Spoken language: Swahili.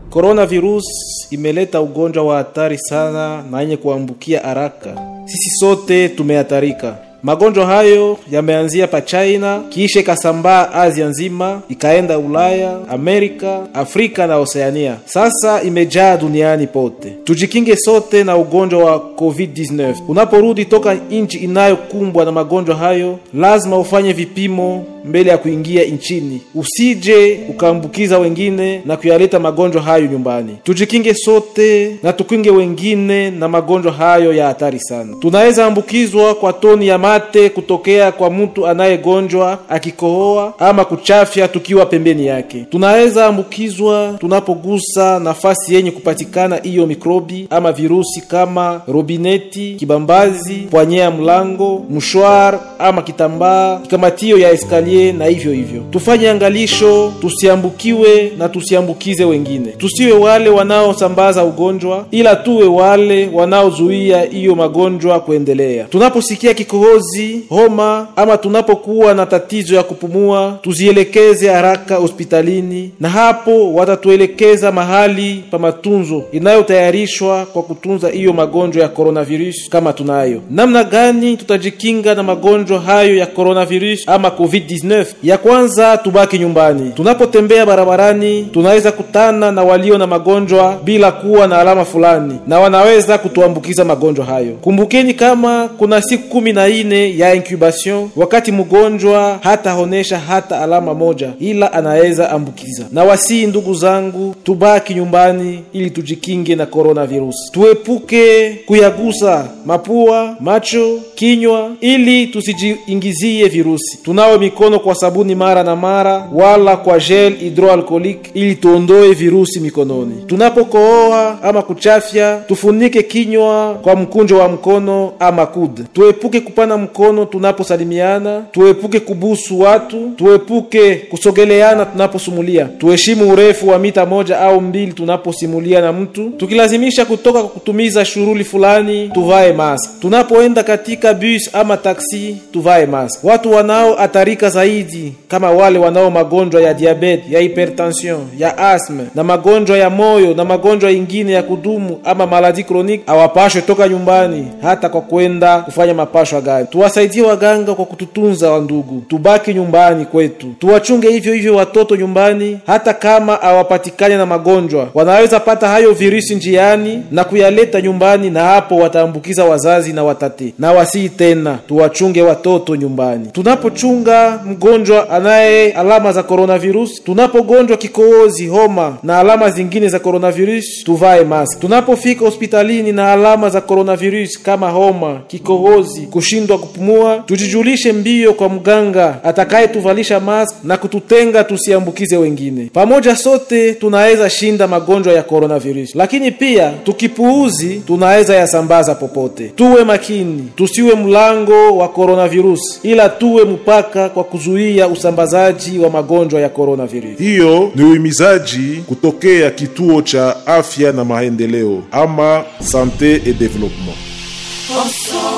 Coronavirus imeleta ugonjwa wa hatari sana na yenye kuambukia haraka. Sisi sote tumehatarika. Magonjwa hayo yameanzia pa China, kisha ikasambaa Asia nzima, ikaenda Ulaya, Amerika, Afrika na Oceania. Sasa imejaa duniani pote. Tujikinge sote na ugonjwa wa COVID-19. Unaporudi toka nchi inayokumbwa na magonjwa hayo, lazima ufanye vipimo mbele ya kuingia nchini, usije ukaambukiza wengine na kuyaleta magonjwa hayo nyumbani. Tujikinge sote na tukinge wengine na magonjwa hayo ya hatari sana. Tunaweza ambukizwa kwa toni ya mate kutokea kwa mtu anayegonjwa akikohoa ama kuchafya tukiwa pembeni yake. Tunaweza ambukizwa tunapogusa nafasi yenye kupatikana hiyo mikrobi ama virusi kama robineti, kibambazi, pwanyea mlango, mshwar ama kitambaa, kikamatio ya eskali na hivyo hivyo. Tufanye angalisho, tusiambukiwe na tusiambukize wengine. Tusiwe wale wanaosambaza ugonjwa, ila tuwe wale wanaozuia hiyo magonjwa kuendelea. Tunaposikia kikohozi, homa ama tunapokuwa na tatizo ya kupumua, tuzielekeze haraka hospitalini, na hapo watatuelekeza mahali pa matunzo inayotayarishwa kwa kutunza hiyo magonjwa ya coronavirus kama tunayo. Namna gani tutajikinga na magonjwa hayo ya coronavirus ama COVID-19? Ya kwanza, tubaki nyumbani. Tunapotembea barabarani, tunaweza kutana na walio na magonjwa bila kuwa na alama fulani, na wanaweza kutuambukiza magonjwa hayo. Kumbukeni kama kuna siku kumi na nne ya incubation, wakati mgonjwa hataonesha hata alama moja, ila anaweza ambukiza. Na wasii, ndugu zangu, tubaki nyumbani ili tujikinge na coronavirus. Tuepuke kuyagusa mapua, macho, kinywa ili tusijiingizie virusi. Tunawe mikono kwa sabuni mara na mara, wala kwa gel hydroalcoolique ili tuondoe virusi mikononi. Tunapokohoa ama kuchafya, tufunike kinywa kwa mkunjo wa mkono ama kude. Tuepuke kupana mkono tunaposalimiana, tuepuke kubusu watu, tuepuke kusogeleana tunaposumulia. Tuheshimu urefu wa mita moja au mbili tunaposimulia na mtu. Tukilazimisha kutoka kwa kutumiza shughuli fulani, tuvae mask. Tunapoenda katika bus ama taksi, tuvae mask. Watu wanaohatarika zaidi kama wale wanao magonjwa ya diabete, ya hypertension, ya asthma na magonjwa ya moyo na magonjwa ingine ya kudumu ama maladi chronique hawapashwe toka nyumbani hata kwa kwenda kufanya mapashwa gani. Tuwasaidie waganga kwa kututunza, wa ndugu, tubaki nyumbani kwetu, tuwachunge hivyo hivyo watoto nyumbani, hata kama hawapatikane na magonjwa, wanaweza pata hayo virusi njiani na kuyaleta nyumbani, na hapo wataambukiza wazazi na watate. Na wasii tena, tuwachunge watoto nyumbani. Tunapochunga mgonjwa anaye alama za coronavirus, tunapogonjwa kikohozi, homa na alama zingine za coronavirus, tuvae mask. Tunapofika hospitalini na alama za coronavirus kama homa, kikohozi, kushindwa kupumua, tujijulishe mbio kwa mganga atakayetuvalisha mask na kututenga tusiambukize wengine. Pamoja sote tunaweza shinda magonjwa ya coronavirus, lakini pia tukipuuzi, tunaweza yasambaza popote. Tuwe makini, tusiwe mlango wa coronavirus, ila tuwe mpaka kwa kuzuia usambazaji wa magonjwa ya coronavirus. Hiyo ni uhimizaji kutokea kituo cha afya na maendeleo ama sante et development.